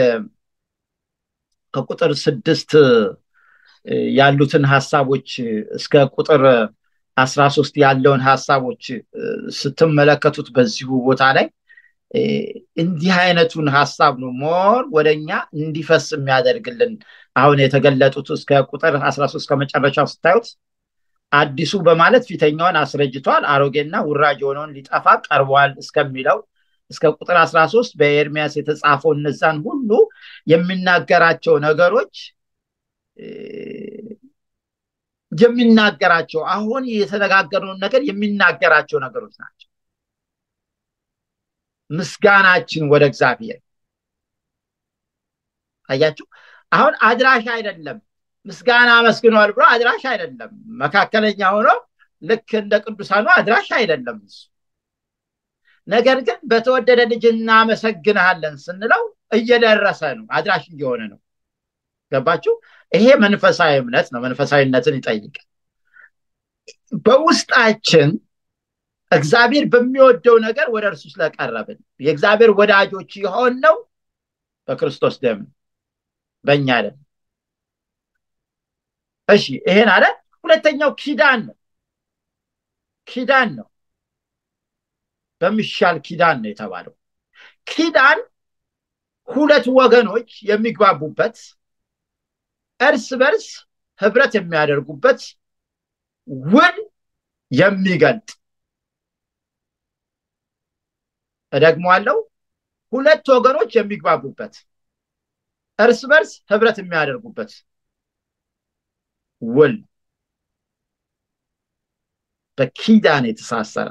ከቁጥር ስድስት ያሉትን ሀሳቦች እስከ ቁጥር አስራ ሶስት ያለውን ሀሳቦች ስትመለከቱት በዚሁ ቦታ ላይ እንዲህ አይነቱን ሀሳብ ነው ሞር ወደኛ እንዲፈስ የሚያደርግልን አሁን የተገለጡት እስከ ቁጥር አስራ ሶስት ከመጨረሻው ስታዩት አዲሱ በማለት ፊተኛውን አስረጅቷል፣ አሮጌና ውራጅ የሆነውን ሊጠፋ ቀርቧል እስከሚለው እስከ ቁጥር አስራ ሶስት በኤርሚያስ የተጻፈው እነዛን ሁሉ የሚናገራቸው ነገሮች የሚናገራቸው አሁን የተነጋገርነውን ነገር የሚናገራቸው ነገሮች ናቸው። ምስጋናችን ወደ እግዚአብሔር አያችሁ። አሁን አድራሽ አይደለም ምስጋና አመስግኗል ብሎ አድራሽ አይደለም። መካከለኛ ሆኖ ልክ እንደ ቅዱሳኑ አድራሽ አይደለም እሱ። ነገር ግን በተወደደ ልጅ እናመሰግንሃለን ስንለው እየደረሰ ነው፣ አድራሽ እየሆነ ነው። ገባችሁ? ይሄ መንፈሳዊ እምነት ነው። መንፈሳዊነትን ይጠይቃል። በውስጣችን እግዚአብሔር በሚወደው ነገር ወደ እርሱ ስለቀረብን የእግዚአብሔር ወዳጆች የሆነው በክርስቶስ ደም በእኛ ደም እሺ ይሄን አለ። ሁለተኛው ኪዳን ነው። ኪዳን ነው። በሚሻል ኪዳን ነው የተባለው። ኪዳን ሁለት ወገኖች የሚግባቡበት እርስ በርስ ህብረት የሚያደርጉበት ውል የሚገልጥ እደግመዋለሁ። ሁለት ወገኖች የሚግባቡበት እርስ በርስ ህብረት የሚያደርጉበት ውል በኪዳን የተሳሰረ።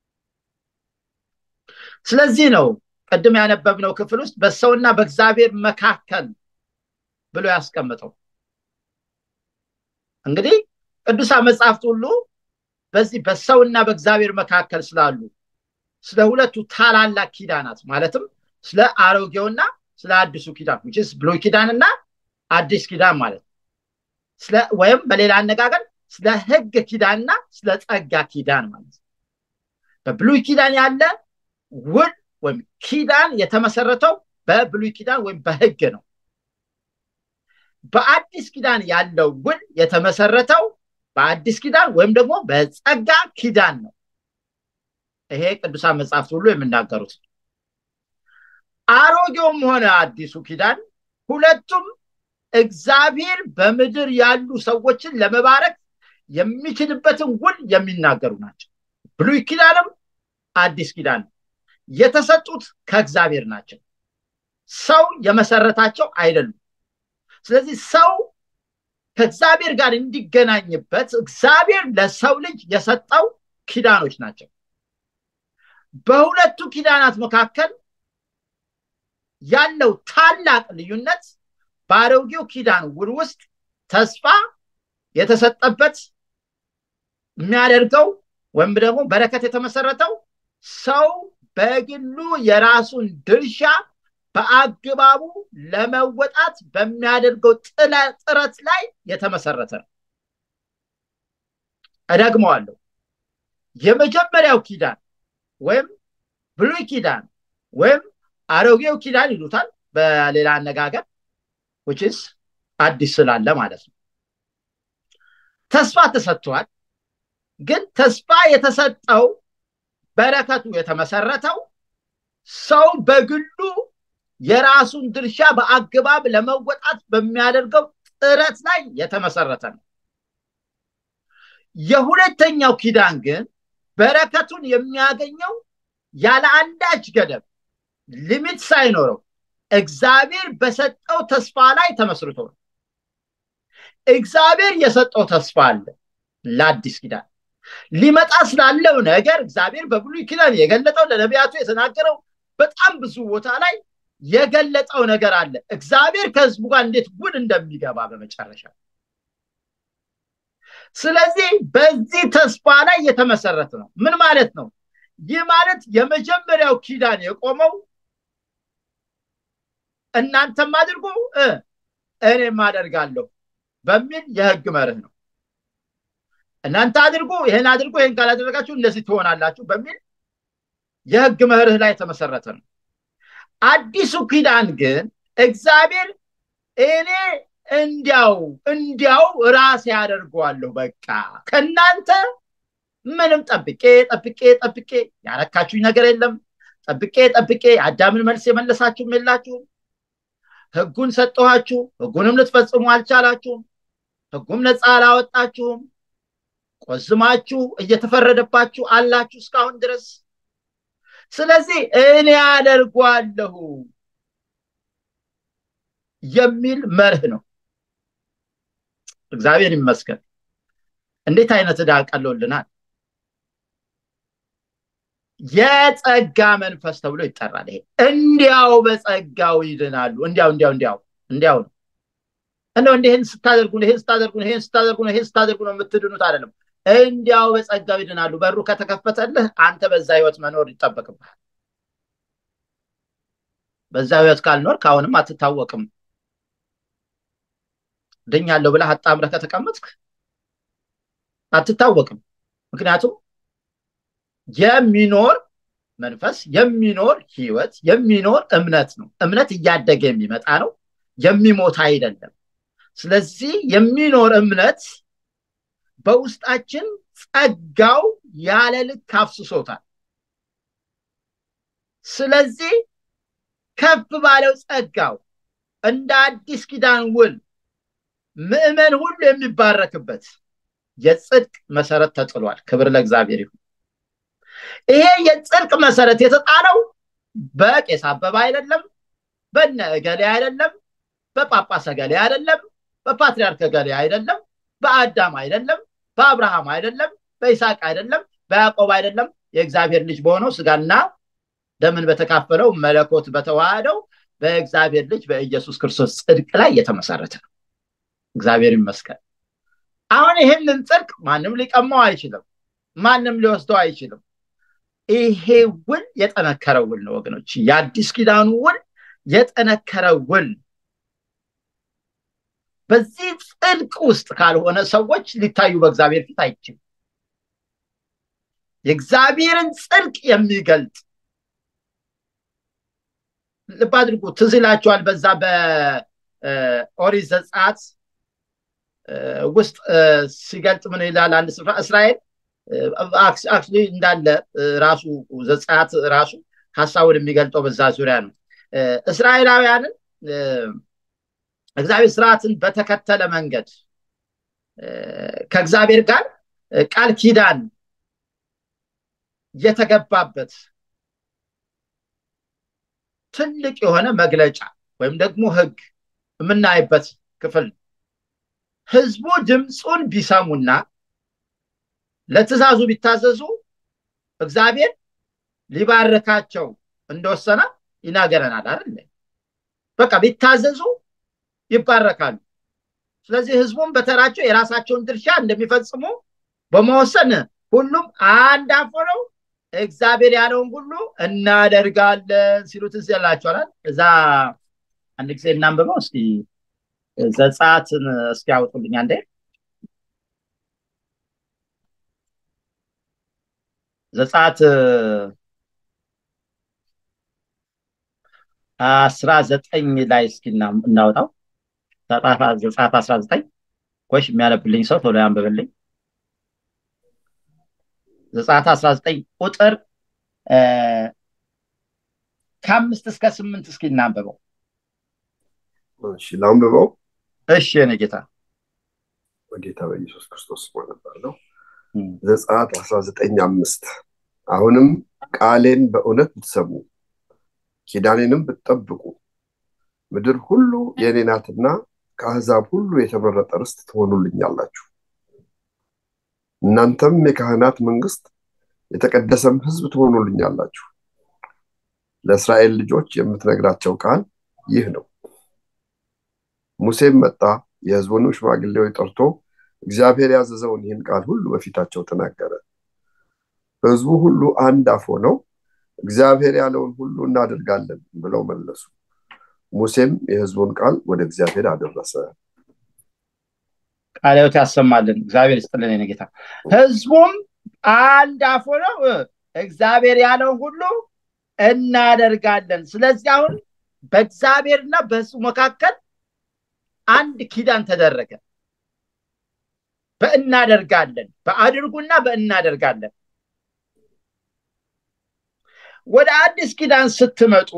ስለዚህ ነው ቅድም ያነበብነው ክፍል ውስጥ በሰውና በእግዚአብሔር መካከል ብሎ ያስቀምጠው። እንግዲህ ቅዱሳን መጽሐፍት ሁሉ በዚህ በሰውና በእግዚአብሔር መካከል ስላሉ ስለ ሁለቱ ታላላቅ ኪዳናት ማለትም ስለ አሮጌውና ስለ አዲሱ ኪዳን ስ ብሉይ ኪዳንና አዲስ ኪዳን ማለት ወይም በሌላ አነጋገር ስለ ህግ ኪዳንና ስለ ጸጋ ኪዳን ማለት በብሉይ ኪዳን ያለ ውል ወይም ኪዳን የተመሰረተው በብሉይ ኪዳን ወይም በህግ ነው። በአዲስ ኪዳን ያለው ውል የተመሰረተው በአዲስ ኪዳን ወይም ደግሞ በጸጋ ኪዳን ነው። ይሄ ቅዱሳን መጽሐፍት ሁሉ የሚናገሩት አሮጌውም ሆነ አዲሱ ኪዳን ሁለቱም እግዚአብሔር በምድር ያሉ ሰዎችን ለመባረክ የሚችልበትን ውል የሚናገሩ ናቸው። ብሉይ ኪዳንም አዲስ ኪዳን የተሰጡት ከእግዚአብሔር ናቸው። ሰው የመሰረታቸው አይደሉም። ስለዚህ ሰው ከእግዚአብሔር ጋር እንዲገናኝበት እግዚአብሔር ለሰው ልጅ የሰጠው ኪዳኖች ናቸው። በሁለቱ ኪዳናት መካከል ያለው ታላቅ ልዩነት በአሮጌው ኪዳን ውል ውስጥ ተስፋ የተሰጠበት የሚያደርገው ወይም ደግሞ በረከት የተመሰረተው ሰው በግሉ የራሱን ድርሻ በአግባቡ ለመወጣት በሚያደርገው ጥረት ላይ የተመሰረተ ነው። እደግመዋለሁ። የመጀመሪያው ኪዳን ወይም ብሉይ ኪዳን ወይም አሮጌው ኪዳን ይሉታል በሌላ አነጋገር ውጭስ አዲስ ስላለ ማለት ነው። ተስፋ ተሰጥቷል። ግን ተስፋ የተሰጠው በረከቱ የተመሰረተው ሰው በግሉ የራሱን ድርሻ በአግባብ ለመወጣት በሚያደርገው ጥረት ላይ የተመሰረተ ነው። የሁለተኛው ኪዳን ግን በረከቱን የሚያገኘው ያለ አንዳች ገደብ ሊሚት ሳይኖረው እግዚአብሔር በሰጠው ተስፋ ላይ ተመስርቶ ነው። እግዚአብሔር የሰጠው ተስፋ አለ ለአዲስ ኪዳን ሊመጣ ስላለው ነገር እግዚአብሔር በብሉይ ኪዳን የገለጠው ለነቢያቱ የተናገረው በጣም ብዙ ቦታ ላይ የገለጠው ነገር አለ። እግዚአብሔር ከህዝቡ ጋር እንዴት ውል እንደሚገባ በመጨረሻ። ስለዚህ በዚህ ተስፋ ላይ የተመሰረተ ነው። ምን ማለት ነው? ይህ ማለት የመጀመሪያው ኪዳን የቆመው እናንተም አድርጉ እኔም አደርጋለሁ በሚል የህግ መርህ ነው። እናንተ አድርጉ፣ ይህን አድርጉ፣ ይህን ካላደረጋችሁ እንደዚህ ትሆናላችሁ በሚል የህግ መርህ ላይ የተመሰረተ ነው። አዲሱ ኪዳን ግን እግዚአብሔር እኔ እንዲያው እንዲያው ራሴ ያደርገዋለሁ በቃ ከእናንተ ምንም ጠብቄ ጠብቄ ጠብቄ ያረካችሁኝ ነገር የለም። ጠብቄ ጠብቄ የአዳምን መልስ የመለሳችሁም የላችሁም። ህጉን ሰጠኋችሁ፣ ህጉንም ልትፈጽሙ አልቻላችሁም። ህጉም ነፃ አላወጣችሁም። ቆዝማችሁ እየተፈረደባችሁ አላችሁ እስካሁን ድረስ። ስለዚህ እኔ አደርጓለሁ የሚል መርህ ነው። እግዚአብሔር ይመስገን። እንዴት አይነት ዕዳ ቀሎልናል። የጸጋ መንፈስ ተብሎ ይጠራል። ይሄ እንዲያው በጸጋው ይድናሉ። እንዲያው እንዲያው እንዲያው እንዲያው ነው እንደው እንዲህን ስታደርጉ ይህን ስታደርጉ ይህን ስታደርጉ ይህን ስታደርጉ ነው የምትድኑት አይደለም። እንዲያው በጸጋው ይድናሉ። በሩ ከተከፈተልህ አንተ በዛ ህይወት መኖር ይጠበቅብሃል። በዛ ህይወት ካልኖር ከአሁንም አትታወቅም። ድኛለሁ ብለህ አጣምረህ ከተቀመጥክ አትታወቅም። ምክንያቱም የሚኖር መንፈስ የሚኖር ህይወት የሚኖር እምነት ነው። እምነት እያደገ የሚመጣ ነው፣ የሚሞት አይደለም። ስለዚህ የሚኖር እምነት በውስጣችን ጸጋው ያለ ልክ አፍስሶታል። ስለዚህ ከፍ ባለው ጸጋው እንደ አዲስ ኪዳን ውል ምዕመን ሁሉ የሚባረክበት የጽድቅ መሰረት ተጥሏል። ክብር ለእግዚአብሔር ይሁን። ይሄ የጽድቅ መሰረት የተጣለው በቄስ አበባ አይደለም፣ በነ እገሌ አይደለም፣ በጳጳስ እገሌ አይደለም፣ በፓትሪያርክ እገሌ አይደለም፣ በአዳም አይደለም፣ በአብርሃም አይደለም፣ በይስሐቅ አይደለም፣ በያዕቆብ አይደለም። የእግዚአብሔር ልጅ በሆነው ስጋና ደምን በተካፈለው መለኮት በተዋህደው በእግዚአብሔር ልጅ በኢየሱስ ክርስቶስ ጽድቅ ላይ የተመሰረተ ነው። እግዚአብሔር ይመስገን። አሁን ይህንን ጽድቅ ማንም ሊቀማው አይችልም፣ ማንም ሊወስደው አይችልም። ይሄ ውል የጠነከረ ውል ነው ወገኖች። የአዲስ ኪዳኑ ውል የጠነከረ ውል በዚህ ጽድቅ ውስጥ ካልሆነ ሰዎች ሊታዩ በእግዚአብሔር ፊት አይችልም። የእግዚአብሔርን ጽድቅ የሚገልጥ ልብ አድርጉ። ትዝ ይላችኋል በዛ በኦሪት ዘጸአት ውስጥ ሲገልጥ ምን ይላል? አንድ ስፍራ እስራኤል አክቹዋሊ እንዳለ ራሱ ዘጸአት ራሱ ሀሳቡን የሚገልጠው በዛ ዙሪያ ነው። እስራኤላውያንን እግዚአብሔር ስርዓትን በተከተለ መንገድ ከእግዚአብሔር ጋር ቃል ኪዳን የተገባበት ትልቅ የሆነ መግለጫ ወይም ደግሞ ህግ የምናይበት ክፍል ነው። ህዝቡ ድምፁን ቢሰሙና ለትእዛዙ ቢታዘዙ እግዚአብሔር ሊባርካቸው እንደወሰነ ይናገረናል አይደል? በቃ ቢታዘዙ ይባረካሉ። ስለዚህ ህዝቡም በተራቸው የራሳቸውን ድርሻ እንደሚፈጽሙ በመወሰን ሁሉም አንድ አፍ ሆነው እግዚአብሔር ያለውን ሁሉ እናደርጋለን ሲሉ ትዝ ይላችኋል። እዛ አንድ ጊዜ እናንብበው እስኪ ዘጸአትን እስኪ ያውጡልኝ አንዴ። ዘጸአት አስራ ዘጠኝ ላይ እስኪ እናውጣው። ዘጸአት አስራ ዘጠኝ ኮሽ የሚያነብልኝ ሰው ቶሎ ያንብብልኝ። ዘጸአት 19 ቁጥር ከአምስት እስከ ስምንት እስኪ እናንብበው። እሺ ላንብበው። እሺ የኔ ጌታ በጌታ በኢየሱስ ክርስቶስ ስም አነባለሁ። ዘጸአት 19 አምስት አሁንም ቃሌን በእውነት ብትሰሙ ኪዳኔንም ብትጠብቁ ምድር ሁሉ የእኔ ናትና ከአሕዛብ ሁሉ የተመረጠ ርስት ትሆኑልኛላችሁ። እናንተም የካህናት መንግስት የተቀደሰም ሕዝብ ትሆኑልኛላችሁ። ለእስራኤል ልጆች የምትነግራቸው ቃል ይህ ነው። ሙሴም መጣ፣ የሕዝቡንም ሽማግሌዎች ጠርቶ እግዚአብሔር ያዘዘውን ይህን ቃል ሁሉ በፊታቸው ተናገረ። ሕዝቡ ሁሉ አንድ አፍ ሆነው እግዚአብሔር ያለውን ሁሉ እናደርጋለን ብለው መለሱ። ሙሴም የሕዝቡን ቃል ወደ እግዚአብሔር አደረሰ። ቃለ ሕይወት ያሰማልን። እግዚአብሔር ይስጥልን የኔ ጌታ። ህዝቡም አንድ አፍ ሆነው እግዚአብሔር ያለውን ሁሉ እናደርጋለን። ስለዚህ አሁን በእግዚአብሔርና በህዝቡ መካከል አንድ ኪዳን ተደረገ። በእናደርጋለን በአድርጉና በእናደርጋለን። ወደ አዲስ ኪዳን ስትመጡ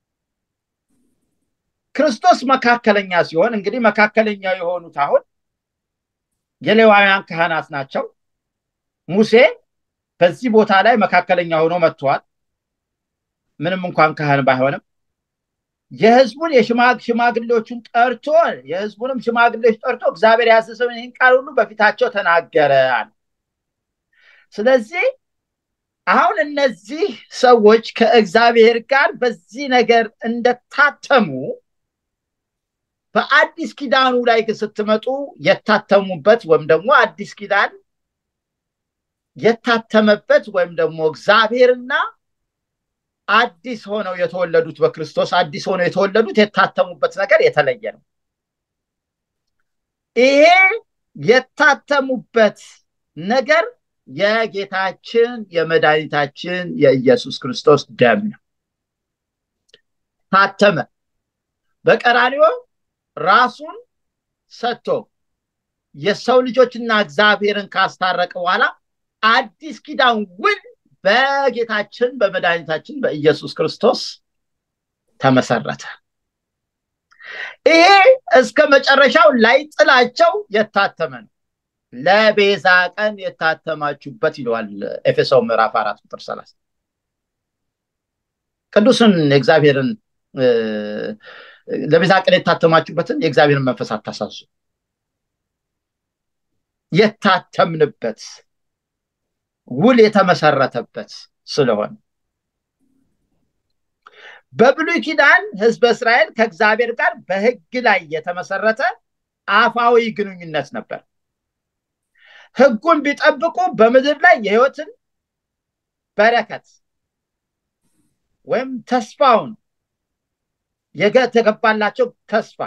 ክርስቶስ መካከለኛ ሲሆን እንግዲህ መካከለኛ የሆኑት አሁን የሌዋውያን ካህናት ናቸው። ሙሴ በዚህ ቦታ ላይ መካከለኛ ሆኖ መጥቷል። ምንም እንኳን ካህን ባይሆንም የህዝቡን ሽማግሌዎቹን ጠርቶ የህዝቡንም ሽማግሌዎች ጠርቶ እግዚአብሔር ያዘዘውን ይህን ቃል ሁሉ በፊታቸው ተናገረ። ስለዚህ አሁን እነዚህ ሰዎች ከእግዚአብሔር ጋር በዚህ ነገር እንደታተሙ በአዲስ ኪዳኑ ላይ ስትመጡ የታተሙበት ወይም ደግሞ አዲስ ኪዳን የታተመበት ወይም ደግሞ እግዚአብሔርና አዲስ ሆነው የተወለዱት በክርስቶስ አዲስ ሆነው የተወለዱት የታተሙበት ነገር የተለየ ነው። ይሄ የታተሙበት ነገር የጌታችን የመድኃኒታችን የኢየሱስ ክርስቶስ ደም ነው። ታተመ። በቀራንዮ ራሱን ሰጥቶ የሰው ልጆችና እግዚአብሔርን ካስታረቀ በኋላ አዲስ ኪዳን ውል በጌታችን በመድኃኒታችን በኢየሱስ ክርስቶስ ተመሰረተ። ይሄ እስከ መጨረሻው ላይ ጥላቸው የታተመ ነው። ለቤዛ ቀን የታተማችሁበት ይለዋል ኤፌሶን ምዕራፍ አራት ቁጥር ሰላሳ ቅዱስን የእግዚአብሔርን ለቤዛ ቀን የታተማችሁበትን የእግዚአብሔርን መንፈስ አታሳዙ። የታተምንበት ውል የተመሰረተበት ስለሆነ በብሉይ ኪዳን ህዝበ እስራኤል ከእግዚአብሔር ጋር በህግ ላይ የተመሰረተ አፋዊ ግንኙነት ነበር። ህጉን ቢጠብቁ በምድር ላይ የህይወትን በረከት ወይም ተስፋውን የተገባላቸው ተስፋ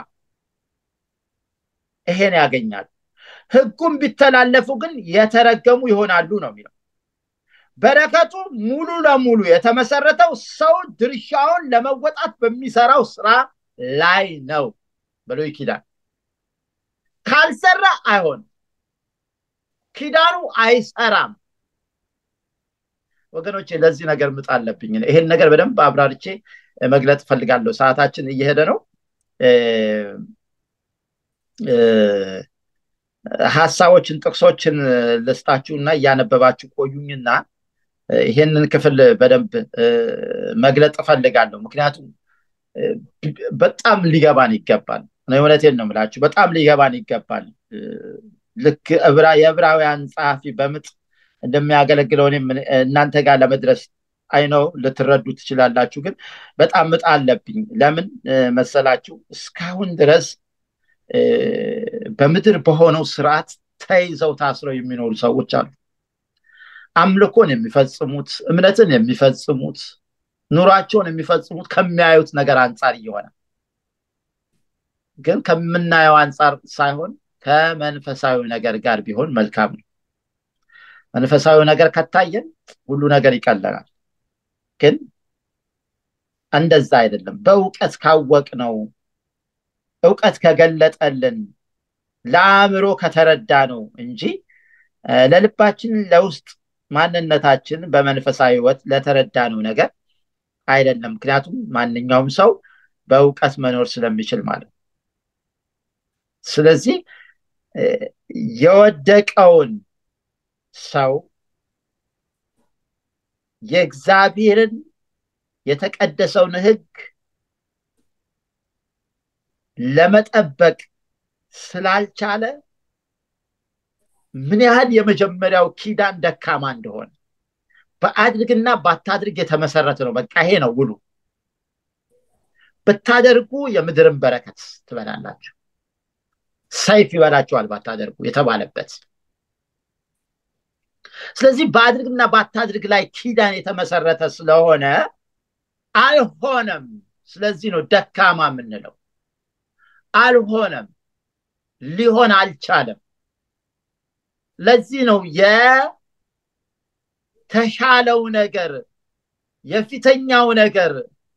ይሄን ያገኛሉ። ህጉን ቢተላለፉ ግን የተረገሙ ይሆናሉ ነው የሚለው። በረከቱ ሙሉ ለሙሉ የተመሰረተው ሰው ድርሻውን ለመወጣት በሚሰራው ስራ ላይ ነው። ብሉይ ኪዳን ካልሰራ አይሆንም። ኪዳኑ አይሰራም። ወገኖቼ ለዚህ ነገር ምጥ አለብኝ። ይሄን ነገር በደንብ አብራርቼ መግለጥ እፈልጋለሁ። ሰዓታችን እየሄደ ነው። ሀሳቦችን ጥቅሶችን ልስጣችሁ እና እያነበባችሁ ቆዩኝና ይሄንን ክፍል በደንብ መግለጥ እፈልጋለሁ። ምክንያቱም በጣም ሊገባን ይገባል። እውነቴን ነው የምላችሁ፣ በጣም ሊገባን ይገባል። ልክ የዕብራውያን ጸሐፊ በምጥ እንደሚያገለግለው እኔም እናንተ ጋር ለመድረስ አይነው ልትረዱ ትችላላችሁ። ግን በጣም ምጥ አለብኝ። ለምን መሰላችሁ? እስካሁን ድረስ በምድር በሆነው ስርዓት ተይዘው ታስረው የሚኖሩ ሰዎች አሉ። አምልኮን የሚፈጽሙት እምነትን የሚፈጽሙት ኑሯቸውን የሚፈጽሙት ከሚያዩት ነገር አንጻር እየሆነ ግን ከምናየው አንጻር ሳይሆን ከመንፈሳዊ ነገር ጋር ቢሆን መልካም ነው። መንፈሳዊ ነገር ከታየን ሁሉ ነገር ይቀለናል። ግን እንደዛ አይደለም። በእውቀት ካወቅ ነው እውቀት ከገለጠልን ለአእምሮ ከተረዳ ነው እንጂ ለልባችን ለውስጥ ማንነታችን በመንፈሳዊ ህይወት ለተረዳ ነው ነገር አይደለም። ምክንያቱም ማንኛውም ሰው በእውቀት መኖር ስለሚችል ማለት ነው። ስለዚህ የወደቀውን ሰው የእግዚአብሔርን የተቀደሰውን ህግ ለመጠበቅ ስላልቻለ ምን ያህል የመጀመሪያው ኪዳን ደካማ እንደሆነ በአድርግና ባታድርግ የተመሰረተ ነው። በቃ ይሄ ነው ውሉ። ብታደርጉ የምድርን በረከት ትበላላችሁ፣ ሰይፍ ይበላችኋል ባታደርጉ የተባለበት። ስለዚህ በአድርግና ባታድርግ ላይ ኪዳን የተመሰረተ ስለሆነ አልሆነም። ስለዚህ ነው ደካማ የምንለው። አልሆነም፣ ሊሆን አልቻለም። ለዚህ ነው የተሻለው ነገር የፊተኛው ነገር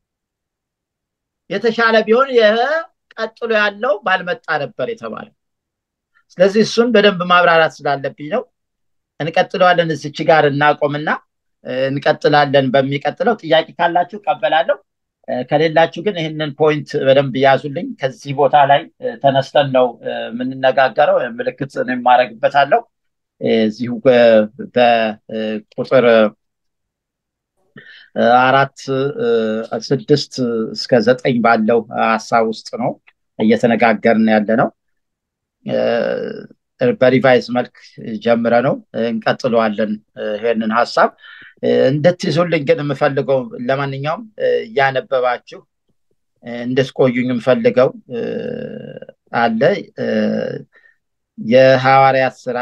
የተሻለ ቢሆን ቀጥሎ ያለው ባልመጣ ነበር የተባለ። ስለዚህ እሱን በደንብ ማብራራት ስላለብኝ ነው። እንቀጥለዋለን። እዚች ጋር እናቆምና እንቀጥላለን። በሚቀጥለው ጥያቄ ካላችሁ ቀበላለሁ። ከሌላችሁ ግን ይህንን ፖይንት በደንብ ያዙልኝ። ከዚህ ቦታ ላይ ተነስተን ነው የምንነጋገረው። ምልክት የማደርግበታለሁ እዚሁ በቁጥር አራት ስድስት እስከ ዘጠኝ ባለው ሀሳብ ውስጥ ነው እየተነጋገርን ያለ ነው። በሪቫይዝ መልክ ጀምረ ነው እንቀጥለዋለን። ይህንን ሀሳብ እንድትይዙልኝ ግን የምፈልገው ለማንኛውም እያነበባችሁ እንድትቆዩኝ የምፈልገው አለ የሐዋርያት ስራ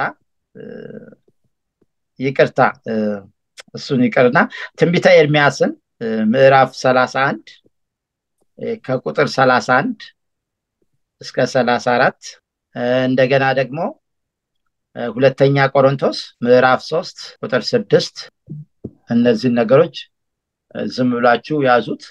ይቅርታ እሱን ይቅርና ትንቢተ ኤርሚያስን ምዕራፍ ሰላሳ አንድ ከቁጥር ሰላሳ አንድ እስከ ሰላሳ አራት እንደገና ደግሞ ሁለተኛ ቆሮንቶስ ምዕራፍ ሶስት ቁጥር ስድስት እነዚህን ነገሮች ዝም ብላችሁ ያዙት፣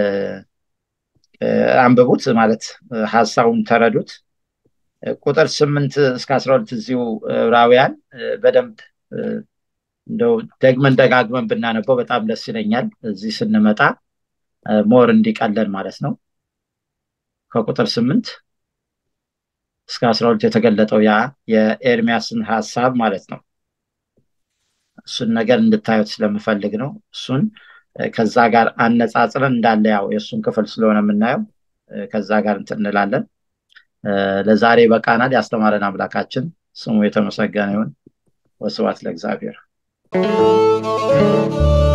አንብቡት፣ ማለት ሀሳቡን ተረዱት። ቁጥር ስምንት እስከ አስራ ሁለት እዚሁ ዕብራውያን በደንብ እንደው ደግመን ደጋግመን ብናነበው በጣም ደስ ይለኛል። እዚህ ስንመጣ ሞር እንዲቀለን ማለት ነው። ከቁጥር ስምንት እስከ አስራ ሁለት የተገለጠው ያ የኤርሚያስን ሀሳብ ማለት ነው። እሱን ነገር እንድታዩት ስለምፈልግ ነው። እሱን ከዛ ጋር አነጻጽረን እንዳለ ያው የእሱን ክፍል ስለሆነ የምናየው ከዛ ጋር እንትን እንላለን። ለዛሬ በቃናል። ያስተማረን አምላካችን ስሙ የተመሰገነ ይሁን። ወስብሐት ለእግዚአብሔር።